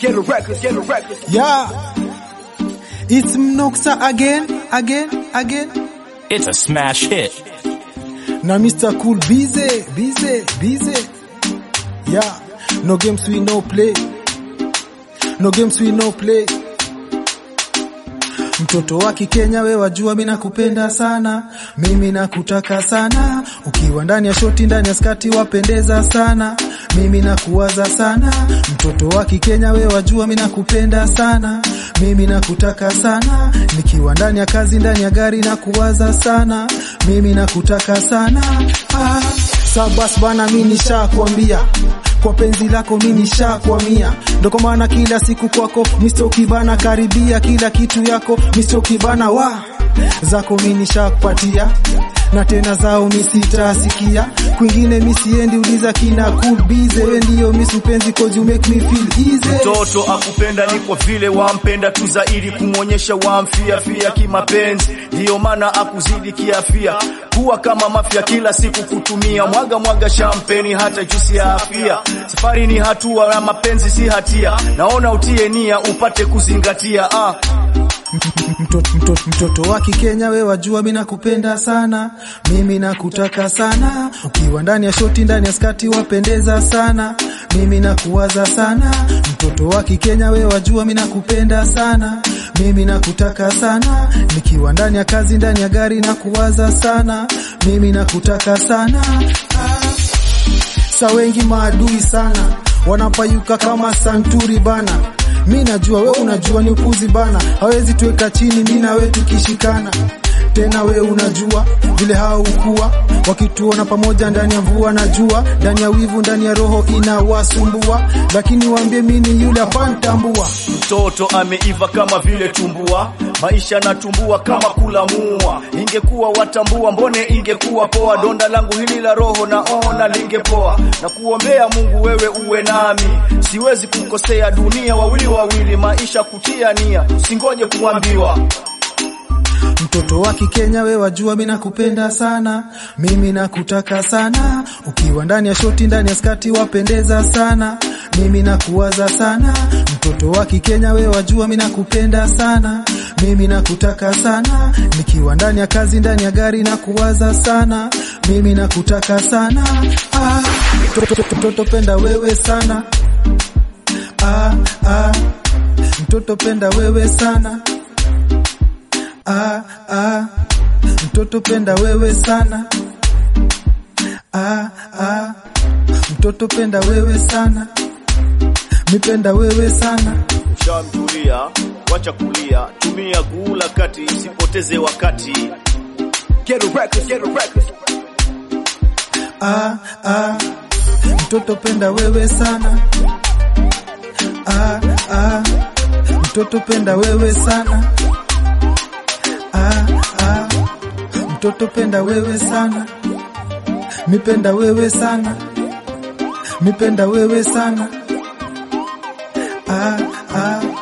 Get a record, get a record. Yeah. It's Mnoxa again, again, again. It's a smash hit. Now Mr. Cool busy, busy, busy. Yeah. No games we no play. No games we no play. Mtoto wa Kikenya we wajua mimi nakupenda sana, mimi nakutaka sana, ukiwa ndani ya shoti ndani ya skati wapendeza sana, mimi nakuwaza sana. Mtoto wa Kikenya we wajua mimi nakupenda sana, mimi nakutaka sana, nikiwa ndani ya kazi ndani ya gari nakuwaza sana, mimi nakutaka sana. Ah, sabas bana mimi nishakwambia kwa penzi lako mimi nishakwamia, ndo kwa maana kila siku kwako Mr. Kibana karibia kila kitu yako Mr. Kibana wa zako mimi nishakupatia na tena zao mimi sitasikia kwingine mimi siendi, uliza kina cool bize, wewe ndio mimi mpenzi cause you make me feel easy. Mtoto akupenda ni kwa vile wampenda tu zaidi, kumwonyesha wamfia fia kimapenzi, ndiyo maana akuzidi kiafia, kuwa kama mafia kila siku kutumia mwaga mwaga shampeni hata juisi ya afia. Safari ni hatua na mapenzi si hatia, naona utie nia upate kuzingatia ah. Mtoto, mtoto, mtoto wa Kikenya we wajua mimi nakupenda sana, mimi nakutaka sana, ukiwa ndani ya shoti ndani ya skati wapendeza sana, mimi nakuwaza sana. Mtoto wa Kikenya we wajua mimi nakupenda sana, mimi nakutaka sana, nikiwa ndani ya kazi ndani ya gari nakuwaza sana, mimi nakutaka sana ah. Sa wengi maadui sana wanapayuka kama santuri bana mi najua we unajua ni upuzi bana, hawezi tuweka chini mi na we tukishikana. Tena we unajua vile hao ukuwa wakituona pamoja ndani ya mvua na jua, ndani ya wivu, ndani ya roho inawasumbua, lakini waambie mi ni yule apantambua. Mtoto ameiva kama vile tumbua, maisha natumbua kama kulamua. Ingekuwa watambua, mbone ingekuwa poa. Donda langu hili la roho naona lingepoa, na kuombea Mungu wewe uwe nami, siwezi kukosea dunia, wawili wawili, maisha kutia nia, singoje kuambiwa. Mtoto wa Kikenya we wajua mimi nakupenda sana, mimi nakutaka sana, ukiwa ndani ya shoti ndani ya skati wapendeza sana, mimi nakuwaza sana. Mtoto wa Kikenya we wajua mimi nakupenda sana, mimi nakutaka sana, nikiwa ndani ya kazi ndani ya gari nakuwaza sana, mimi nakutaka sana. Ah, mtoto, mtoto penda wewe sana. Ah, ah, mtoto penda wewe sana. Ah, ah, mtoto penda wewe sana. Ah, ah, mtoto penda wewe sana. Mipenda wewe sana. Shamtulia, wacha kulia, tumia kuula kati, sipoteze wakati. Get a record, get a record. Ah, ah, mtoto penda wewe sana. Ah, ah, mtoto penda wewe sana. Ah, ah, mtoto penda wewe sana. Mipenda wewe sana. Mipenda wewe sana. Ah, ah,